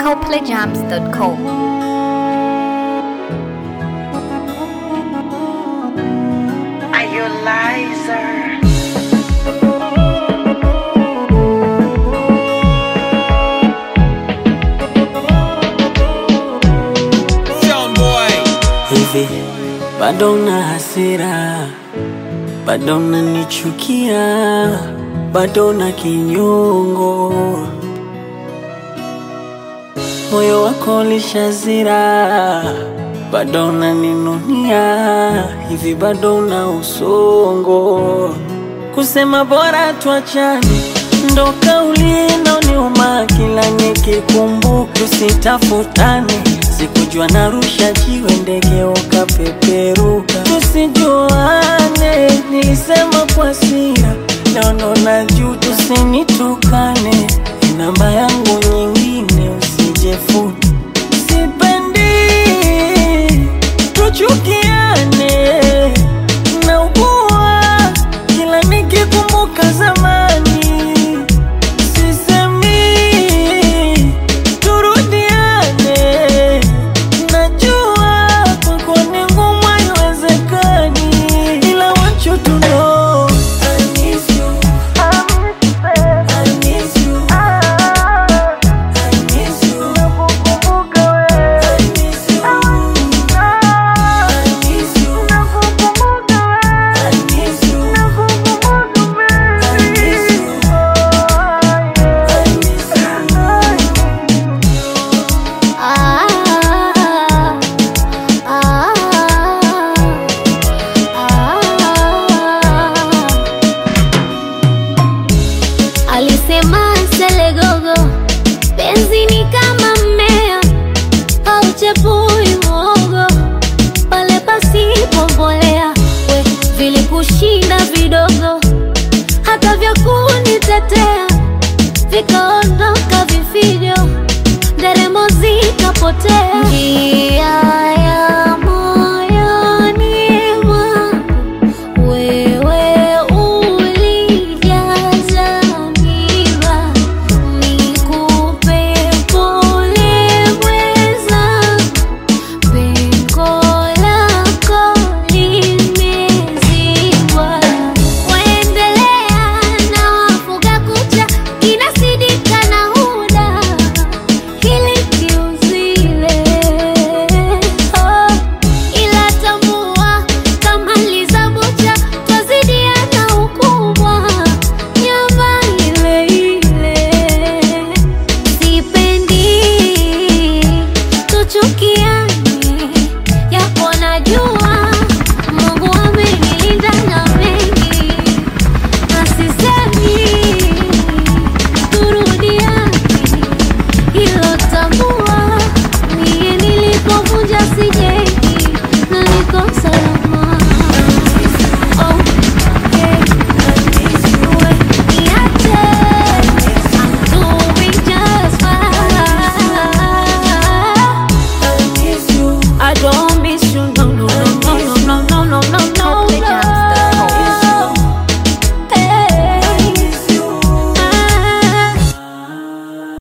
NicoPlayJams.com. Are you a liar? hivi bado na hasira, bado nanichukia, bado na kinyongo, moyo wako lishazira, bado naninunia, hivi bado na usongo, kusema bora tuachane ndo kauli inaoniuma kila nikikumbuka, tusitafutane sikujua narusha jiwe ndege ukapeperuka, tusijuane. Nilisema kwa sira, leo ndo najua, tusinitukane